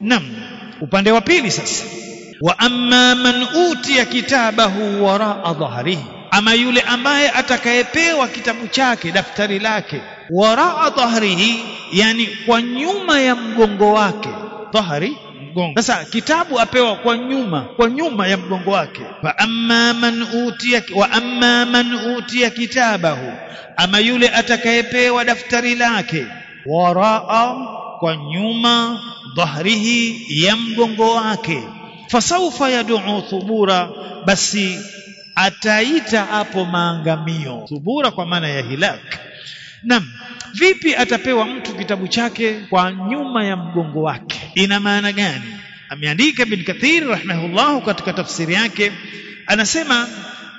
nam upande wa pili sasa wa amma man utiya kitabahu waraa dhahrihi ama yule ambaye atakayepewa kitabu chake daftari lake waraa dhahrihi yani kwa nyuma ya mgongo wake dhahri mgongo sasa kitabu apewa kwa nyuma kwa nyuma ya mgongo wake fa amma man utiya wa amma man utiya kitabahu ama yule atakayepewa daftari lake waraa kwa nyuma dhahrihi ya mgongo wake fasaufa yad'u thubura basi ataita hapo maangamio thubura kwa maana ya hilak Naam, vipi atapewa mtu kitabu chake kwa nyuma ya mgongo wake? Ina maana gani? Ameandika Ibn Kathir rahimahullah katika tafsiri yake anasema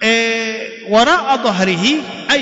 e, waraa dhahrihi ay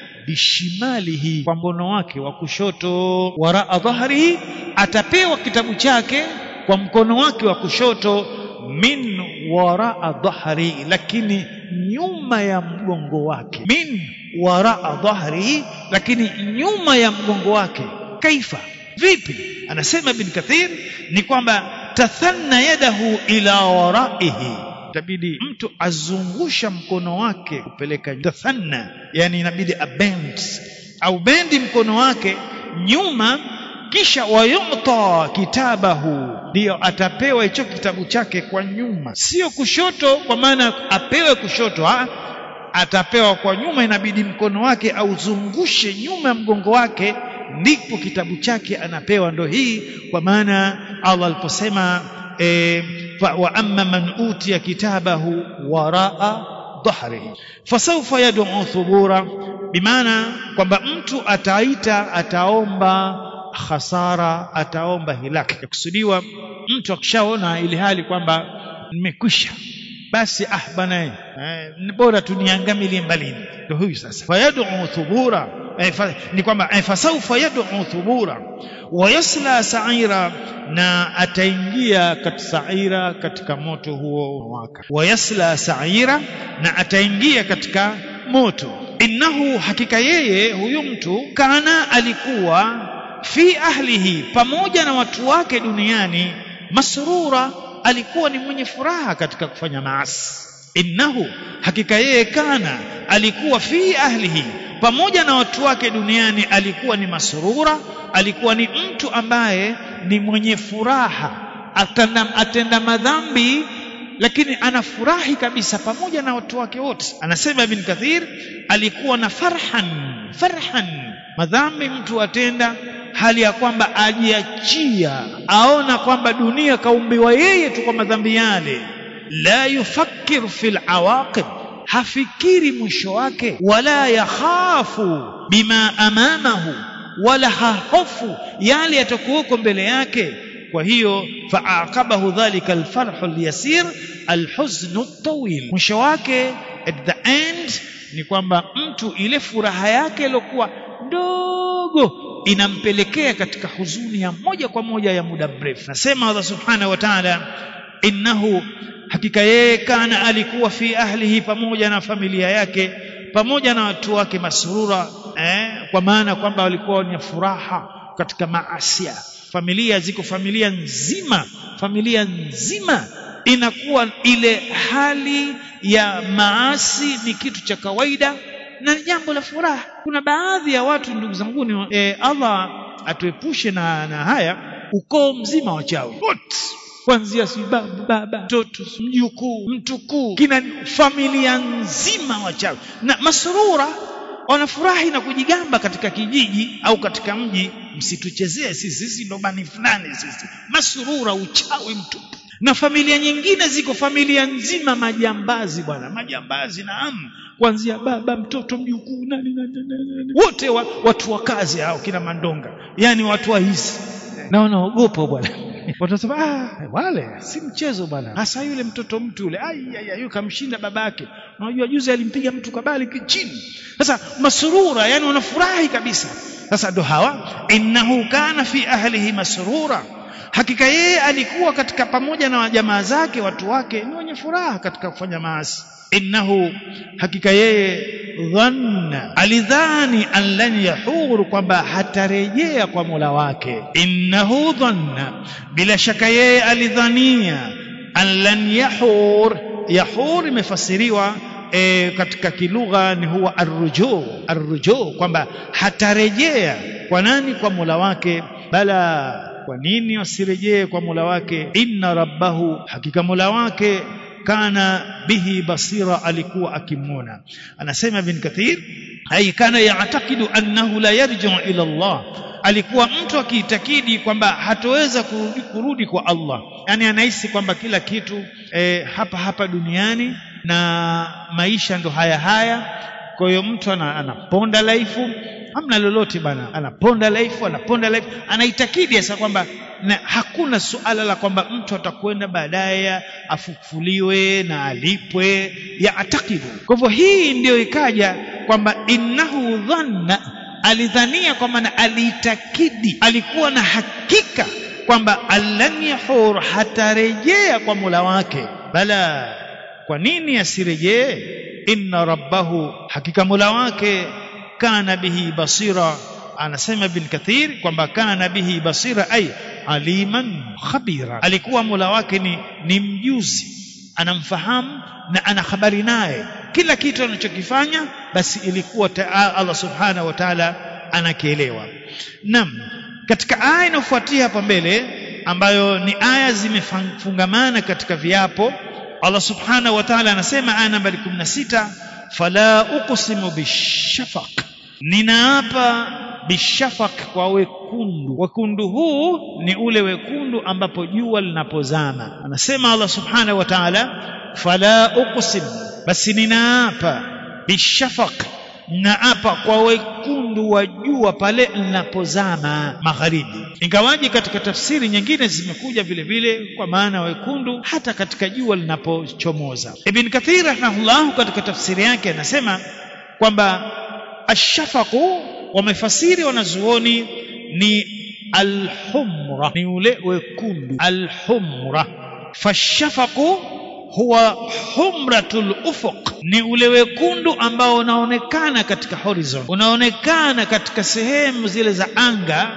bishimalihi, kwa mkono wake wa kushoto. Waraa dhahrihi, atapewa kitabu chake kwa mkono wake wa kushoto min waraa dhahri, lakini nyuma ya mgongo wake min waraa dhahrihi, lakini nyuma ya mgongo wake. Kaifa, vipi? Anasema Ibn Kathir ni kwamba tathanna yadahu ila waraihi, itabidi mtu azungusha mkono wake kupeleka tathanna, yani inabidi abend au bendi mkono wake nyuma kisha wayuta kitabahu, ndiyo atapewa hicho kitabu chake kwa nyuma, sio kushoto, kwa maana apewe kushoto ha? atapewa kwa nyuma, inabidi mkono wake auzungushe nyuma ya mgongo wake, ndipo kitabu chake anapewa. Ndo hii kwa maana Allah aliposema e, wa amma man utiya kitabahu waraa dhahrihi fasawfa yad'u thubura, bimaana kwamba mtu ataita, ataomba khasara, ataomba hilaki. Yakusudiwa mtu akishaona ile hali kwamba nimekwisha basi ah bana eh, bora tuniangamilie mbalini. Ndio huyu sasa, fayad'u thubura eh, fa, ni kwamba eh, fasawfa yad'u thubura wa yasla sa'ira, na ataingia katika sa'ira, katika moto huo waka. Wa yasla sa'ira, na ataingia katika moto. Innahu, hakika yeye huyu mtu kana, alikuwa fi ahlihi, pamoja na watu wake duniani, masrura alikuwa ni mwenye furaha katika kufanya maasi. Innahu, hakika yeye kana, alikuwa fi ahlihi, pamoja na watu wake duniani, alikuwa ni masrura, alikuwa ni mtu ambaye ni mwenye furaha, atenda, atenda madhambi lakini anafurahi kabisa pamoja na watu wake wote. Anasema Ibn Kathir, alikuwa na farhan farhan, madhambi mtu atenda hali ya kwamba ajiachia, aona kwamba dunia kaumbiwa yeye tu kwa madhambi yale. La yufakkir fil awaqib, hafikiri mwisho wake. Wala yakhafu bima amamahu, wala hahofu yale yatakuweko mbele yake. Kwa hiyo faaqabahu dhalika alfarhu alyasir alhuznu tawil, mwisho wake at the end ni kwamba mtu ile furaha yake iliyokuwa ndogo inampelekea katika huzuni ya moja kwa moja ya muda mrefu. Nasema Allah subhanahu wa ta'ala, innahu, hakika yeye kana, alikuwa fi ahlihi, pamoja na familia yake, pamoja na watu wake, masrura eh, kwa maana kwamba walikuwa wenye furaha katika maasia. Familia ziko familia nzima, familia nzima inakuwa ile hali ya maasi ni kitu cha kawaida na ni jambo la furaha. Kuna baadhi ya watu ndugu zanguni, e, Allah atuepushe na, na haya, ukoo mzima wachawi wote kuanzia si baba baba mtoto mjukuu mtukuu kina familia nzima wachawi na masurura wanafurahi na kujigamba katika kijiji au katika mji, msituchezee sisi, sisi ndo bani fulani sisi. Masurura, uchawi mtupu. Na familia nyingine ziko familia nzima majambazi, bwana, majambazi, naam, kuanzia baba mtoto mjukuu nani nani nani, wote wa, watu wa kazi hao kina Mandonga, yani watu wa hizi na wanaogopa bwana watasema ah, wale si mchezo bwana, hasa yule mtoto mtu yule, ai kamshinda babake. Unajua juzi alimpiga mtu kabali chini. Sasa masurura, yani wanafurahi kabisa. Sasa ndo hawa, innahu kana fi ahlihi masrura hakika yeye alikuwa katika pamoja na jamaa zake watu wake ni wenye furaha katika kufanya maasi innahu hakika yeye dhanna alidhani an lan yahuru kwamba hatarejea kwa Mola wake innahu dhanna bila shaka yeye alidhania an lan yahur yahur imefasiriwa e, katika kilugha ni huwa arrujuu arrujuu kwamba hatarejea kwa nani kwa Mola wake bala kwa nini wasirejee kwa Mola wake inna rabbahu hakika Mola wake kana bihi basira alikuwa akimwona anasema ibn kathir ay kana ya'taqidu annahu la yarji'u ila Allah alikuwa mtu akiitakidi kwamba hatoweza kurudi, kurudi kwa Allah yani anahisi kwamba kila kitu e, hapa hapa duniani na maisha ndo haya haya kwa hiyo mtu anaponda laifu hamna lolote bana anaponda laifu anaponda laifu anaitakidi sasa kwamba na hakuna suala la kwamba mtu atakwenda baadaye afufuliwe na alipwe ya atakidu kwa hivyo hii ndiyo ikaja kwamba innahu dhanna alidhania kwamba na aliitakidi alikuwa na hakika kwamba allan yahur hatarejea kwa mula wake bala kwa nini asirejee inna rabbahu hakika mula wake kana bihi basira anasema ibn kathir kwamba kana bihi basira ay aliman khabira alikuwa mola wake ni, ni mjuzi anamfahamu na ana habari naye kila kitu anachokifanya basi ilikuwa Allah subhanahu wa ta'ala anakielewa nam katika aya inayofuatia hapa mbele ambayo ni aya zimefungamana katika viapo Allah subhanahu wa ta'ala anasema aya nambari 16 fala uqsimu bishafaq ninaapa bishafaq kwa wekundu wekundu huu ni ule wekundu ambapo jua linapozama anasema Allah subhanahu wa ta'ala fala uqsim basi ninaapa bishafaq naapa kwa wekundu wa jua pale linapozama magharibi ingawaji katika tafsiri nyingine zimekuja vile vile kwa maana wekundu hata katika jua linapochomoza ibn kathir rahimahullah katika tafsiri yake anasema kwamba ashafaqu wamefasiri wanazuoni ni alhumra ni ule wekundu alhumra fashafaqu huwa humratul ufuq ni ule wekundu ambao unaonekana katika horizon unaonekana katika sehemu zile za anga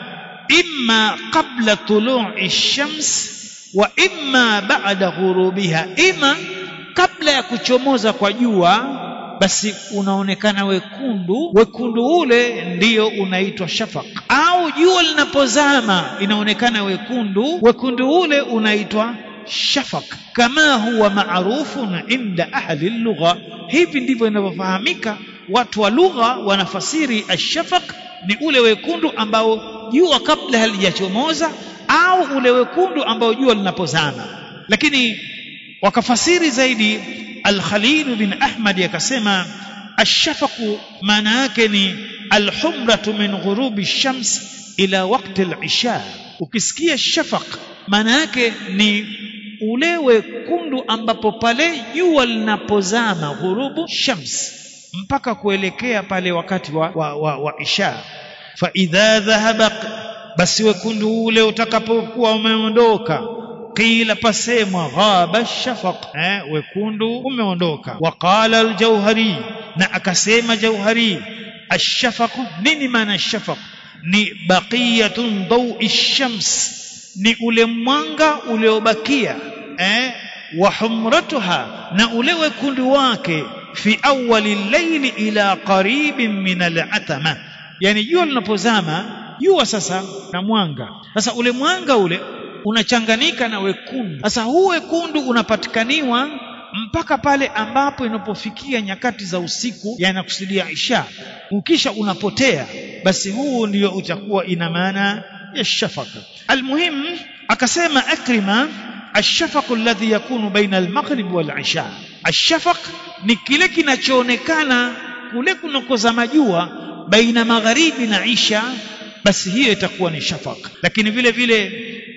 imma qabla tulu'i shams wa imma ba'da ghurubiha ima kabla ya kuchomoza kwa jua basi unaonekana wekundu wekundu ule ndiyo unaitwa shafaq au jua linapozama inaonekana wekundu wekundu ule unaitwa shafaq kama huwa maarufun inda ahli lugha hivi ndivyo inavyofahamika watu wa lugha wanafasiri ashafaq ni ule wekundu ambao jua kabla halijachomoza au ule wekundu ambao jua linapozama lakini wakafasiri zaidi al-Khalil bin Ahmad akasema ashafaqu maana yake ni alhumratu min ghurubi shams ila waqti al-isha ukisikia shafaq maana yake ni ule wekundu ambapo pale jua linapozama ghurubu shams mpaka kuelekea pale wakati wa, wa, wa, wa isha fa idha dhahaba basi wekundu ule utakapokuwa umeondoka qila pasemwa ghaba shafaq eh, wekundu umeondoka waqala aljauhari na akasema jauhari ashafaq nini maana shafaq ni baqiyatun dawi shams ni ule mwanga uliobakia eh, wa humratuha na ule wekundu wake fi awali llaili ila qaribin min alatama yani jua linapozama jua sasa na mwanga sasa ule mwanga ule unachanganika na wekundu sasa huu wekundu unapatikaniwa mpaka pale ambapo inapofikia nyakati za usiku yanakusudia isha ukisha unapotea basi huu ndio utakuwa ina maana ya shafaka almuhim akasema akrima الشفق الذي يكون بين المغرب والعشاء الشفق ni kile kinachoonekana kule kunakozama jua baina magharibi na isha basi hiyo itakuwa ni shafaq lakini vile vile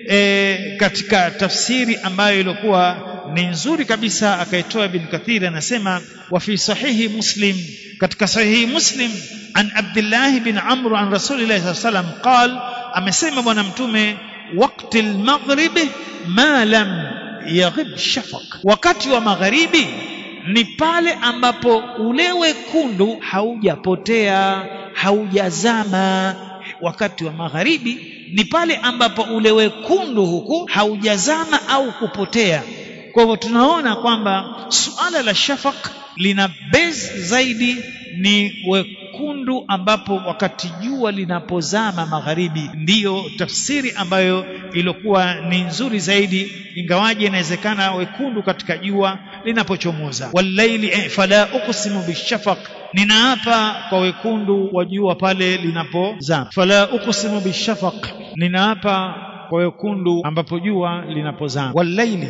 e, katika tafsiri ambayo ilikuwa ni nzuri kabisa akaitoa ibn kathir anasema wa fi sahihi muslim katika sahihi muslim an abdullah bin amr an rasulillah sallallahu alaihi wasallam qal amesema bwana mtume wakti almaghribi ma lam yaghib shafaq wakati wa magharibi ni pale ambapo ule wekundu haujapotea haujazama wakati wa magharibi ni pale ambapo ule wekundu huku haujazama au kupotea kwa hivyo tunaona kwamba suala la shafaq lina base zaidi ni wekundu ambapo wakati jua linapozama magharibi ndiyo tafsiri ambayo ilikuwa ni nzuri zaidi ingawaje inawezekana wekundu katika jua linapochomoza wallaili eh, fala uqsimu bishafaq ninaapa kwa wekundu wa jua pale linapozama fala uqsimu bishafaq ninaapa kwa wekundu ambapo jua linapozama wallaili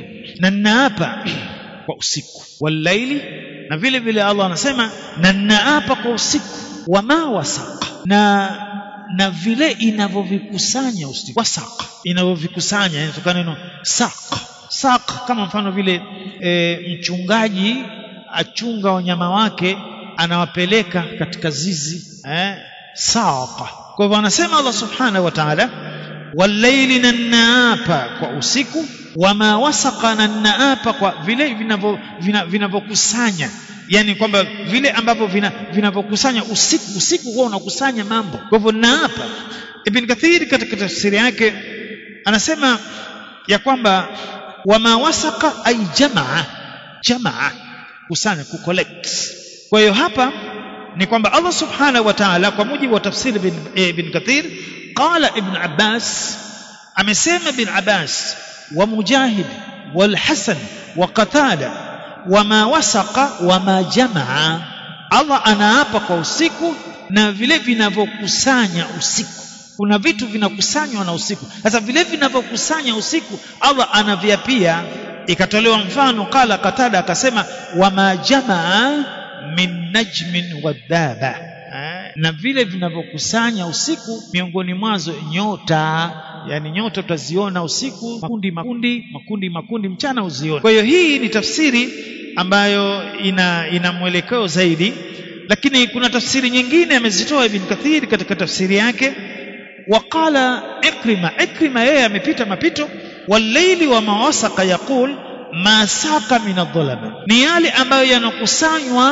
na ninaapa kwa usiku wallaili na vile vile Allah anasema na ninaapa kwa usiku wama wasaqa na na vile inavyovikusanya usiku wasaqa inavyovikusanya inatokana neno saq saq kama mfano vile e, mchungaji achunga wanyama wake anawapeleka katika zizi eh, saqa kwa hivyo anasema Allah subhanahu wa ta'ala walaili na ninaapa kwa usiku wama wasaqa na ninaapa kwa vile vinavyokusanya vina, yani kwamba vile ambavyo vinavyokusanya vina usiku usiku huwa unakusanya mambo kwa hivyo ninaapa ibn kathir katika tafsiri yake anasema ya kwamba wama wasaqa ay jamaa jamaa kusanya kucollect kwa hiyo hapa ni kwamba Allah subhanahu wa ta'ala kwa mujibu wa tafsiri ibn, ibn kathir qala ibn abbas amesema ibn abbas wa mujahid wal hasan wa qatada wama wasaqa wama jamaa Allah anaapa kwa usiku na vile vinavyokusanya usiku kuna vitu vinakusanywa na usiku sasa vile vinavyokusanya usiku Allah anaviapia ikatolewa mfano qala qatada akasema wama jamaa min najmin wadhaba na vile vinavyokusanya usiku miongoni mwazo nyota yani nyota utaziona usiku makundi makundi makundi makundi mchana uzione kwa hiyo hii ni tafsiri ambayo ina ina mwelekeo zaidi lakini kuna tafsiri nyingine amezitoa ibn kathir katika tafsiri yake waqala ikrima ikrima yeye amepita mapito walaili wa mawasaka yaqul ma saqa min adh ni yale ambayo yanakusanywa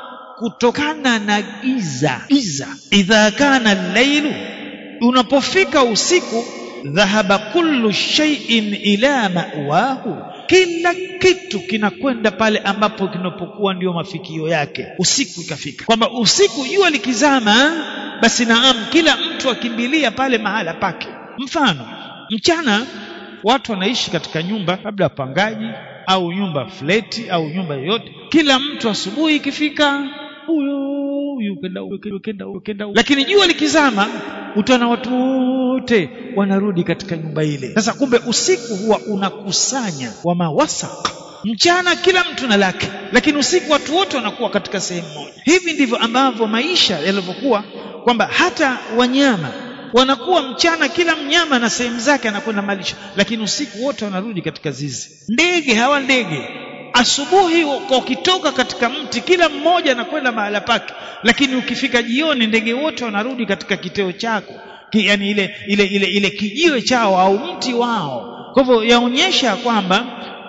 kutokana na giza giza idha kana lailu unapofika usiku dhahaba kullu shay'in ila ma'wahu kila kitu kinakwenda pale ambapo kinapokuwa ndio mafikio yake usiku ikafika kwamba usiku jua likizama basi naam kila mtu akimbilia pale mahala pake mfano mchana watu wanaishi katika nyumba labda pangaji au nyumba fleti au nyumba yoyote kila mtu asubuhi ikifika huyo huyu kenda huyu kenda huyu kenda lakini jua likizama utaona watu wote wanarudi katika nyumba ile sasa kumbe usiku huwa unakusanya wa mawasaq mchana kila mtu na lake lakini usiku watu wote wanakuwa katika sehemu moja hivi ndivyo ambavyo maisha yalivyokuwa kwamba hata wanyama wanakuwa mchana kila mnyama na sehemu zake anakwenda malisho lakini usiku wote wanarudi katika zizi ndege hawa ndege asubuhi wakitoka katika mti kila mmoja anakwenda mahala pake lakini ukifika jioni ndege wote wanarudi katika kiteo chako Ki, yani ile ile ile ile kijiwe chao au mti wao kwa hivyo yaonyesha kwamba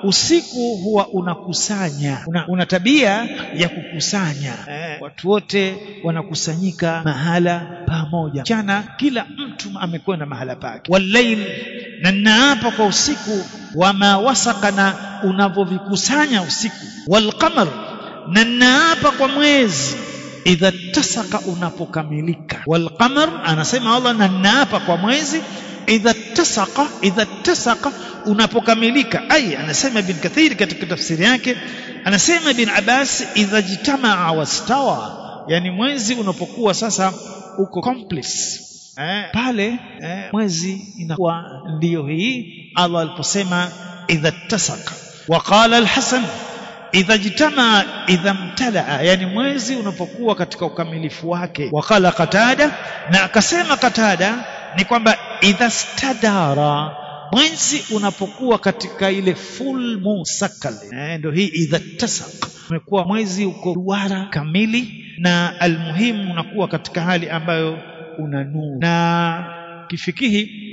usiku huwa unakusanya una, una tabia ya kukusanya eh, watu wote wanakusanyika mahala pamoja mchana kila mtu amekwenda mahala pake walail na naapa kwa usiku wama wasaka na unavyovikusanya usiku walqamar na naapa kwa mwezi idha tasaka unapokamilika walqamar anasema Allah na naapa kwa mwezi idha tasaka idha tasaka unapokamilika ai anasema ibn kathir katika tafsiri yake anasema ibn abbas idha jitamaa wastawa yani mwezi unapokuwa sasa uko complex eh, pale eh, mwezi inakuwa ndiyo hii Allah aliposema idha tasaka waqala al-hasan idha jitamaa idha mtalaa yani mwezi unapokuwa katika ukamilifu wake waqala qatada na akasema qatada ni kwamba idha stadara mwezi unapokuwa katika ile full moon cycle eh, ndio hii idha tasak umekuwa mwezi uko duara kamili na almuhimu unakuwa katika hali ambayo una nuru na kifikihi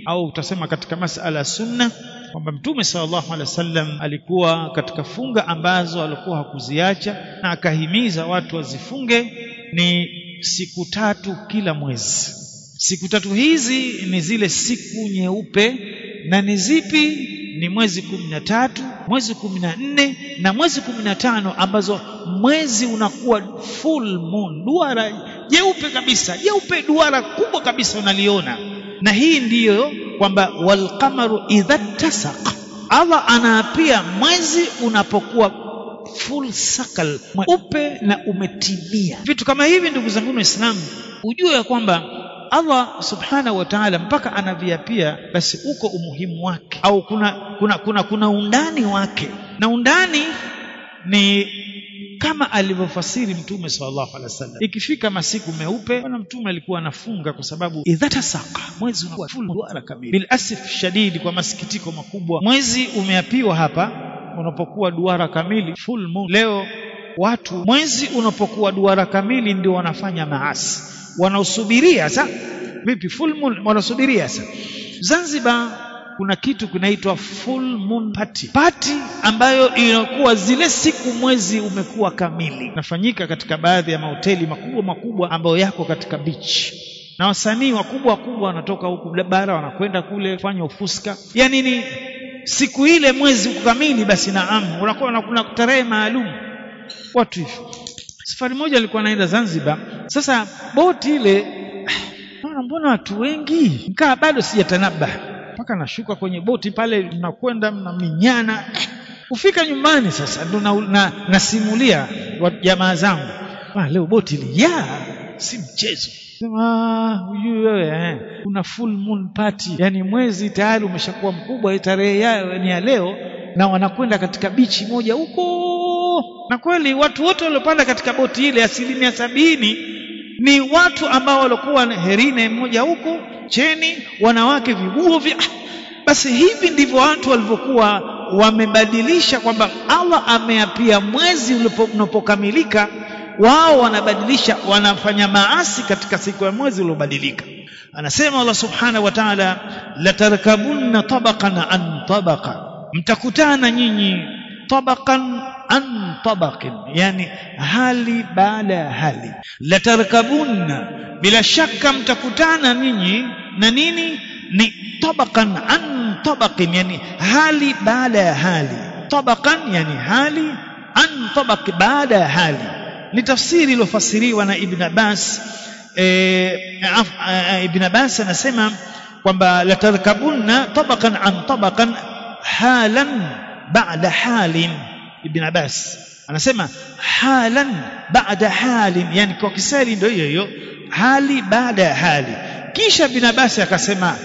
au utasema katika masala ya sunna kwamba mtume sallallahu alaihi wasallam alikuwa katika funga ambazo alikuwa hakuziacha na akahimiza watu wazifunge ni siku tatu kila mwezi siku tatu hizi ni zile siku nyeupe na ni zipi ni mwezi kumi na tatu mwezi kumi na nne na mwezi kumi na tano ambazo mwezi unakuwa full moon duara jeupe kabisa jeupe duara kubwa kabisa unaliona na hii ndiyo kwamba walqamaru idha tasaq Allah anaapia mwezi unapokuwa full circle mweupe na umetimia vitu kama hivi ndugu zangu waislamu ujue ya kwamba Allah subhanahu wa ta'ala mpaka anaviapia basi uko umuhimu wake au kuna kuna kuna, kuna undani wake na undani ni kama alivyofasiri mtume sallallahu alaihi wasallam ikifika masiku meupe bwana mtume alikuwa anafunga kwa sababu idha tasaqa mwezi unakuwa full duara kamili bil asif shadidi kwa masikitiko makubwa mwezi umeapiwa hapa unapokuwa duara kamili full moon leo watu mwezi unapokuwa duara kamili ndio wanafanya maasi wanaosubiria sa vipi full moon wanasubiria sa Zanzibar kuna kitu kinaitwa full moon party party ambayo inakuwa zile siku mwezi umekuwa kamili nafanyika katika baadhi ya mahoteli makubwa makubwa ambayo yako katika beach na wasanii wakubwa wakubwa wanatoka huku bara wanakwenda kule kufanya ufuska yani ni siku ile mwezi uko kamili basi naam unakuwa kuna tarehe maalum watu hivyo safari moja alikuwa naenda Zanzibar sasa boti ile mbona watu wengi nikaa bado sijatanaba mpaka nashuka kwenye boti pale mnakwenda mnaminyana kufika nyumbani sasa ndo na, na, nasimulia jamaa zangu leo boti lijaa si mchezo sema hujui wewe eh, kuna full moon party yani mwezi tayari umeshakuwa mkubwa tarehe yao ni ya leo na wanakwenda katika bichi moja huko na kweli watu wote waliopanda katika boti ile asilimia sabini ni watu ambao walikuwa herine mmoja huko cheni wanawake viguo vya basi hivi ndivyo watu walivyokuwa wamebadilisha kwamba Allah ameapia mwezi unapokamilika wao wanabadilisha wanafanya maasi katika siku ya mwezi uliobadilika anasema Allah subhanahu wa ta'ala latarkabunna tabaqan an tabaqa mtakutana nyinyi tabaqan an tabaqin yani hali baada ya hali latarkabunna bila shaka mtakutana ninyi na nini ni tabaqan an tabaqin yani hali baada ya hali tabaqan yani hali an tabaq baada ya hali ni tafsiri iliyofasiriwa na Ibn Abbas e, Ibn Abbas anasema kwamba latarkabunna tabaqan an tabaqan halan ba'da halin Ibn Abbas anasema halan ba'da halin yani kwa kisali ndio hiyo hiyo hali baada ya hali kisha Ibn Abbas akasema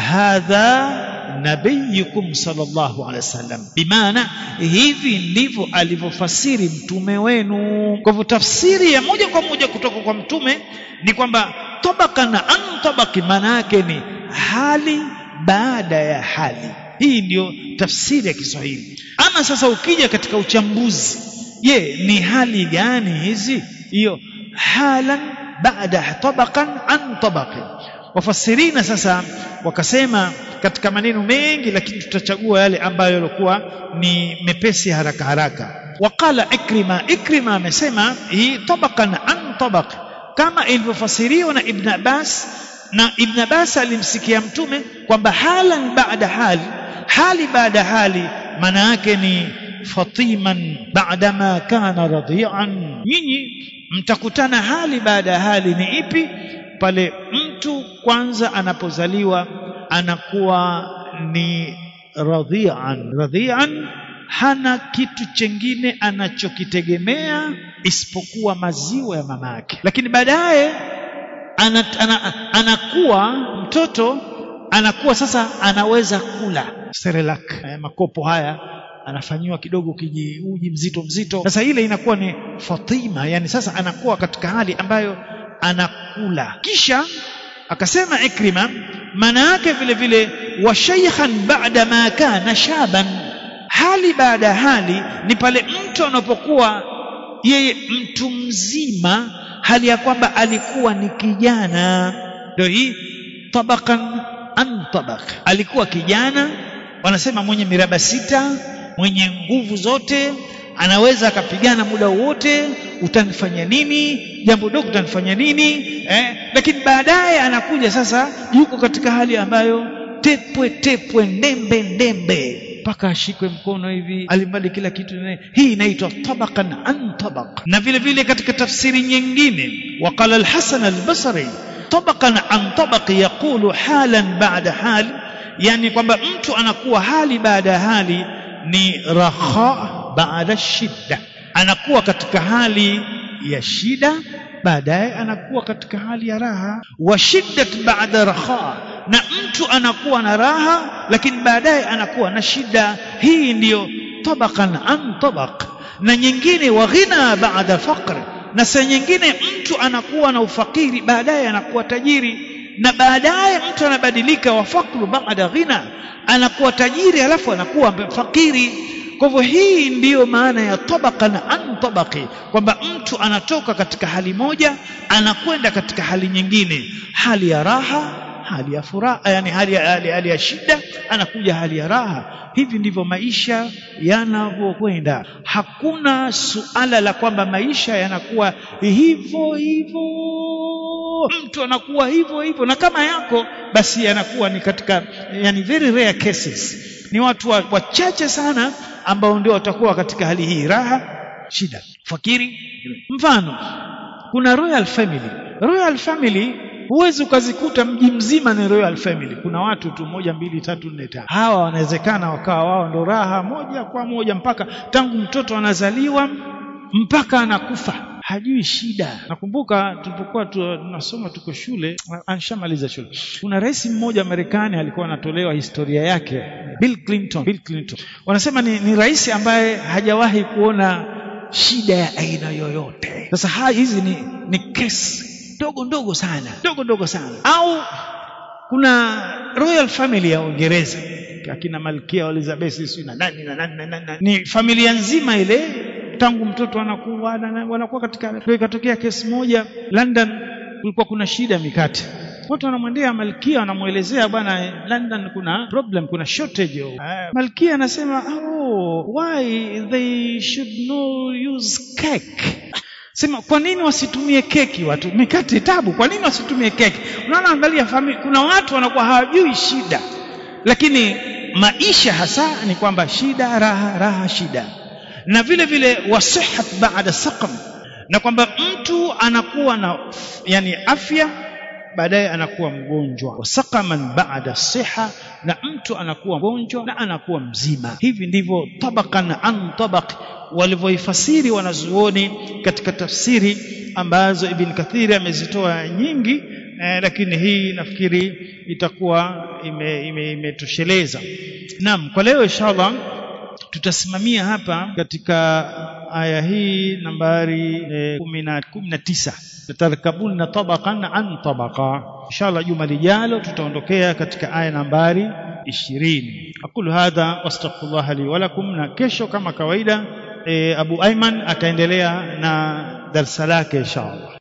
hadha nabiyukum sallallahu alaihi wasallam bimaana hivi ndivyo alivyofasiri mtume wenu kwa hivyo tafsiri ya moja kwa moja kutoka kwa mtume ni kwamba tabaka na an tabaki maana yake ni hali baada ya hali hii ndiyo tafsiri ya Kiswahili ama sasa ukija katika uchambuzi je ni hali gani hizi hiyo halan baada tabaqan an tabaqin wafasirina sasa wakasema katika maneno mengi lakini tutachagua yale ambayo yalikuwa ni mepesi haraka haraka waqala ikrima ikrima amesema hii tabaqan an tabaq kama ilivyofasiriwa na ibn abbas na ibn abbas alimsikia mtume kwamba halan baada hali hali baada hali maana yake ni fatiman baadama kana radhian nyinyi mtakutana hali baada ya hali ni ipi pale mtu kwanza anapozaliwa anakuwa ni radhian radhian hana kitu chengine anachokitegemea isipokuwa maziwa ya mama yake lakini baadaye ana, ana, anakuwa mtoto anakuwa sasa anaweza kula serelak eh, makopo haya anafanyiwa kidogo kiji uji mzito mzito sasa ile inakuwa ni fatima yani sasa anakuwa katika hali ambayo anakula kisha akasema ikrima maana yake vile vile wa shaykhan ba'da ma kana shaban hali baada hali ni pale mtu anapokuwa yeye mtu mzima hali ya kwamba alikuwa ni kijana ndio hii tabakan an tabaq alikuwa kijana wanasema mwenye miraba sita mwenye nguvu zote anaweza akapigana muda wote utanifanya nini jambo dogo utanifanya nini eh? lakini baadaye anakuja sasa yuko katika hali ambayo tepwe tepwe ndembe ndembe mpaka ashikwe mkono hivi alimali kila kitu hii inaitwa tabaqan an tabaq na vile vile katika tafsiri nyingine waqala al-Hasan al-Basri tabaqan an tabaq yaqulu halan ba'da hal yani kwamba mtu anakuwa hali baada ya hali ni raha baada shidda anakuwa katika hali ya shida baadaye anakuwa katika hali ya raha wa shiddat ba'da raha na mtu anakuwa na raha lakini baadaye anakuwa na shida hii ndiyo tabaqan an tabaq na nyingine wa ghina ba'da faqr na saa nyingine mtu anakuwa na ufakiri baadaye anakuwa tajiri na baadaye mtu anabadilika wa faqru ba'da ghina anakuwa tajiri alafu anakuwa fakiri kwa hivyo hii ndiyo maana ya tabaqan an tabaqi kwamba mtu anatoka katika hali moja anakwenda katika hali nyingine hali ya raha hali ya furaha yani hali ya, hali, hali ya shida anakuja hali ya raha hivi ndivyo maisha yanavyokwenda hakuna suala la kwamba maisha yanakuwa hivyo hivyo mtu anakuwa hivyo hivyo na kama yako basi yanakuwa ni katika yani very rare cases ni watu wachache wa sana ambao ndio watakuwa katika hali hii raha shida fakiri mfano kuna royal family royal family huwezi ukazikuta mji mzima ni royal family kuna watu tu moja mbili tatu nne tano hawa wanawezekana wakawa wao ndo raha moja kwa moja mpaka tangu mtoto anazaliwa mpaka anakufa hajui shida nakumbuka tulipokuwa tunasoma tuko shule anshamaliza shule kuna rais mmoja Marekani alikuwa anatolewa historia yake Bill Clinton Bill Clinton wanasema ni, ni rais ambaye hajawahi kuona shida ya aina yoyote sasa hizi ni, ni kesi ndogo ndogo sana ndogo ndogo sana au kuna royal family ya Uingereza akina malkia Elizabeth sio na nani na nani na nani ni familia nzima ile tangu mtoto anakuwa wanakuwa katika ikatokea kesi moja London kulikuwa kuna shida mikate watu wanamwendea malkia wanamwelezea bwana London kuna problem kuna shortage uh, malkia anasema oh why they should not use cake sema kwa nini wasitumie keki watu mikate tabu kwa nini wasitumie keki unaona angalia familia kuna watu wanakuwa hawajui shida lakini maisha hasa ni kwamba shida raha raha shida na vile vile wasihat baada saqam na kwamba mtu anakuwa na yani afya baadaye anakuwa mgonjwa wasaqaman baada siha na mtu anakuwa mgonjwa na anakuwa mzima hivi ndivyo tabaqan an tabaq walivyoifasiri wanazuoni katika tafsiri ambazo ibn kathiri amezitoa nyingi eh, lakini hii nafikiri itakuwa imetosheleza ime, ime naam kwa leo inshallah tutasimamia hapa katika aya hii nambari kumi na tisa tatarkabuna tabaqan an tabaqa inshallah juma lijalo tutaondokea katika aya nambari ishirini aqulu hadha wastaghfirullah li wa lakum na kesho kama kawaida e, Abu Aiman ataendelea na darsa lake inshallah